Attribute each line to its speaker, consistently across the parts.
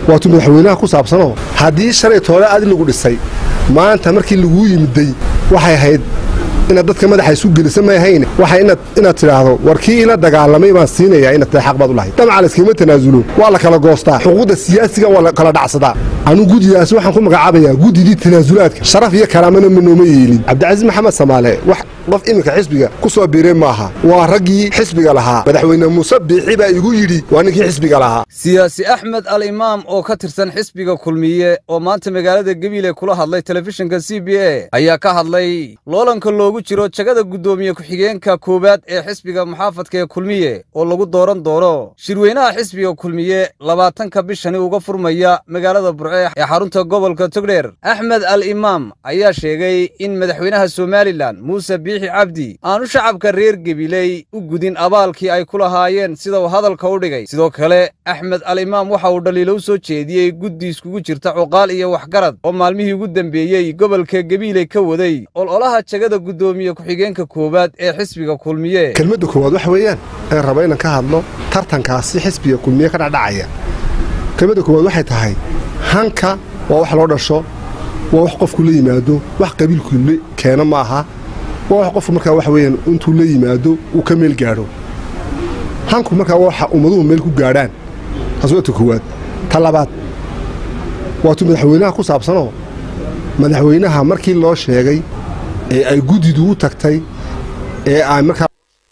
Speaker 1: waatuu madaxweynaha ku saabsanoo haddii shalay toole adi lagu dhisay maanta markii laguu yimiday waxay ahayd inaad dadka madaxa isu gelisa maahayne waxay inaad tidhaahdo war kii ila dagaalamay baan siinayaa inaad tahay xaq baad u lahayd damaca layskama tanaasulo waa la kala goostaa xuquuqda siyaasiga waa la kala dhacsadaa anuu guddigaasi waxaan ku magacaabayaa guddidii tanaasulaadka sharaf iyo karaamana ma nooma yeelin cabdicasiis maxamed samaale wax qof iminka xisbiga ku soo biiray maaha waa raggii xisbiga lahaa madaxweyne muuse biixi baa igu yidhi waa ninkii xisbiga lahaa
Speaker 2: siyaasi axmed al imaam oo ka tirsan xisbiga kulmiye oo maanta magaalada gabiile kula hadlay telefishinka c b a ayaa ka hadlay loolanka loogu jiro jagada guddoomiye ku-xigeenka koowaad ee xisbiga muxaafadka ee kulmiye oo lagu dooran doono shirweynaha xisbiga kulmiye labaatanka bishani uga furmaya magaalada burce ee xarunta gobolka togdheer axmed al imaam ayaa sheegay in madaxweynaha somalilan muuse biixi cabdi aanu shacabka reer gebiley u gudin abaalkii ay ku lahaayeen sida uu hadalka u dhigay sidoo kale axmed al imaam waxa uu dhaliilo u soo jeediyey guddi iskugu jirta cuqaal iyo waxgarad oo maalmihii ugu dembeeyey gobolka gebiiley ka waday ololaha jagada guddoomiye ku-xigeenka koowaad ee xisbiga kulmiye
Speaker 1: kelmadda koowaad waxa weeyaan ee raba inaan ka hadlo tartankaasi xisbiga kulmiye ka dhacdhacaya kelmadda koowaad waxay tahay hanka waa wax loo dhasho waa wax qofku la yimaado wax qabiilku keeno ma aha waa wax qofku markaa waxa weeyaan intuu la yimaado uu ka meel gaadho hanku markaa waxa ummaduhu meel ku gaadhaan taas waa ta koowaad ta labaad waatuu madaxweynaha ku saabsanoo madaxweynaha markii loo sheegay ee ay guddidu u tagtay ee ay markaa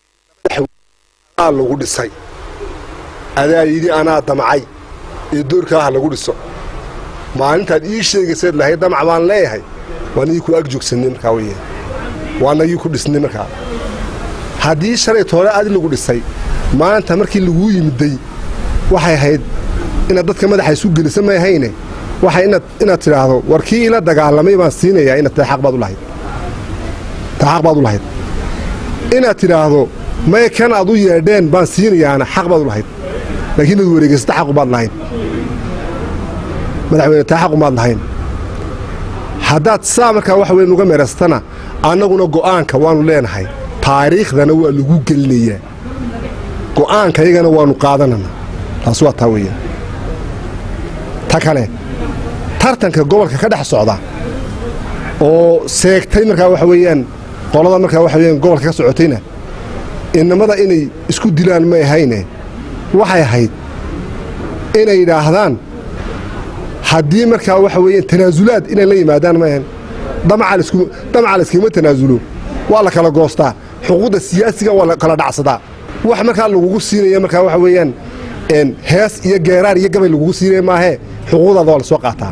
Speaker 1: lagu dhisay adaa yidhi anaa damcay ee doorkaaha lagu dhiso maalintaad ii sheegaysayd lahayd damac baan leeyahay waa nagii ku ag joogsannay markaa weye waa nagii ku dhisnay markaa haddii shalay toole adi lagu dhisay maanta markii laguu yimiday waxay ahayd inaad dadka madaxa isu gelisa maahayne waxay inaad tidhaahdo war kii ila dagaalamay baan siinayaa inaad tahay xaq baad u lahayd tahay xaq baad u lahayd inaad tidhaahdo may kan aad u yeedheen baan siinayaana xaq baad u lahayd laakiin inaad wareegaysata xaqu baad lahayn madaxweyne taa xaqu maad lahayn haddaad saa markaa waxa weyn uga meeraysatana annaguna go'aanka waannu leenahay taariikhdana waa lagu gelinayaa go'aanka iyagana waannu qaadanana taas waa taa weeyaan ta kale tartanka gobolka ka dhex socda oo seegtay markaa waxa weeyaan qolada markaa waxa weyaan gobolka ka socotayna innamada inay isku dilaan may ahayne waxay ahayd inay yidhaahdaan haddii markaa waxa weeyaan tanaasulaad inay la yimaadaan ma ahan damaca layskama tanaasulo waa la kala goostaa xuquuqda siyaasiga waa la kala dhacsadaa wax markaa lagugu siinaya markaa waxa weeyaan hees iyo geeraar iyo gabay lagugu siinaya maahee xuquuqdaada waa la soo qaataa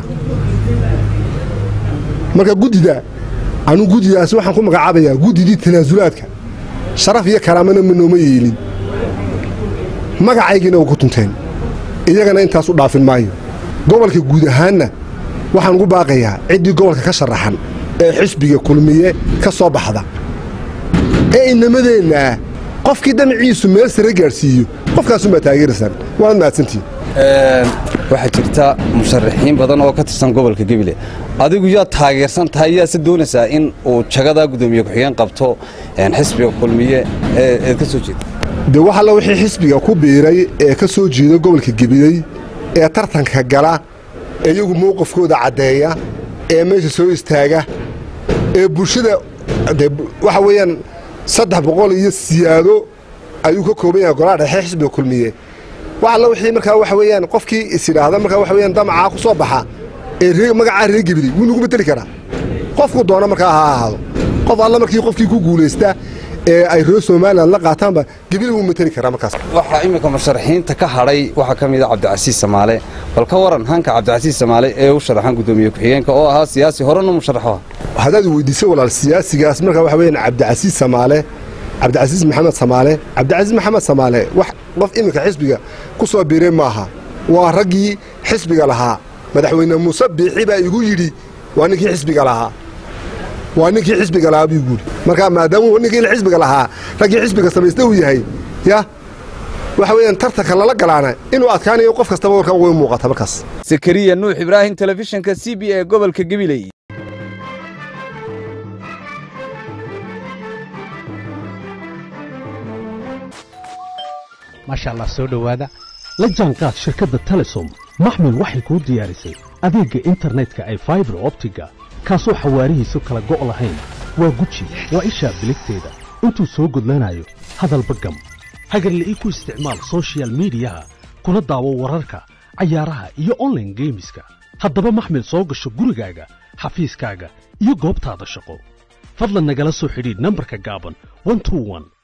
Speaker 1: marka guddida anuu guddidaasi waxaan ku magacaabayaa guddidii tanaasulaadka sharaf iyo karaamana ma nooma yeelin magacaygiina waa ku tunteen iyagana intaas u dhaafin maayo gobolka guud ahaanna waxaan ugu baaqayaa ciddii gobolka ka sharaxan ee xisbiga kulmiye ka soo baxda ee inamadeennaah qofkii damaciisu meel sare gaadhsiiyo qofkaasunbaa taageeraysaan waanad mahadsantihin
Speaker 2: waxaa jirta musharaxiin badan oo ka tirsan gobolka gebile adigu yaad taageersan tahay yaase doonaysaa in uu jagadaa guddoomiye ku-xigeen qabto xisbiga kulmiye eed ka soo jeeda
Speaker 1: dee wax alla wixii xisbiga ku biiray ee ka soo jeeda gobolka gebiley ee tartanka gala ee iyagu mowqifkooda caddeeya ee meesha soo istaaga ee bulshada de waxa weeyaan saddex boqol iyo siyaado ayuu ka kooban yahay golaha dhexe xisbiga kulmiye wax alla wixii markaa waxa weeyaan qofkii is yidhaahda markaa waxa weeyaan damacaa ku soo baxa ee magacaa reer gebiley wuu nagu mateli karaa qofku doona markaa ha ahaado qof alla markii qofkii ku guulaysta ee ay reer somalilan la qaataanba gebile wuu mateli karaa markaas
Speaker 2: waxaa iminka musharaxiinta ka hadhay waxaa ka mida cabdicasiis samaale bal ka waran hanka cabdicasiis samaale ee u sharaxan guddoomiye ku-xigeenka oo ahaa siyaasi horena musharaxo
Speaker 1: haddaad weydiisay walaal siyaasigaas markaa waxa weeyaan cabdicasiis samaale cabdicasiis maxamed samaale cabdicasiis maxamed samaale wax qof iminka xisbiga ku soo biiray maaha waa raggii xisbiga lahaa madaxweyne muuse biixi baa igu yidhi waa ninkii xisbiga lahaa waa ninkii xisbiga lahaa buu guuri markaa maadaamuu ninkii xisbiga lahaa raggii xisbiga samaysta uu yahay ya waxa weeyaan tartanka lala galaana inuu adkaanayo qof kastaba warkaa way muuqata markaas
Speaker 2: sakariya nuux ibraahim telefishinka c b e gobolka gebiley
Speaker 3: maasha allah soo dhowaada la jaanqaad shirkadda telesom maxmil waxay kuu diyaarisay adeegga internetka ay faibar optiga kaasoo xawaarihiisu kala go' lahayn waa guji waa ishaa biligteeda intuu soo gudlanayo hadalba gam hagarle ii ku isticmaal sochial midiyaha kuna daawo wararka cayaaraha iyo onlaine geemiska haddaba maxmil soo gasho gurigaaga xafiiskaaga iyo goobtaada shaqo fadlan nagala soo xidhiidh nambarka gaaban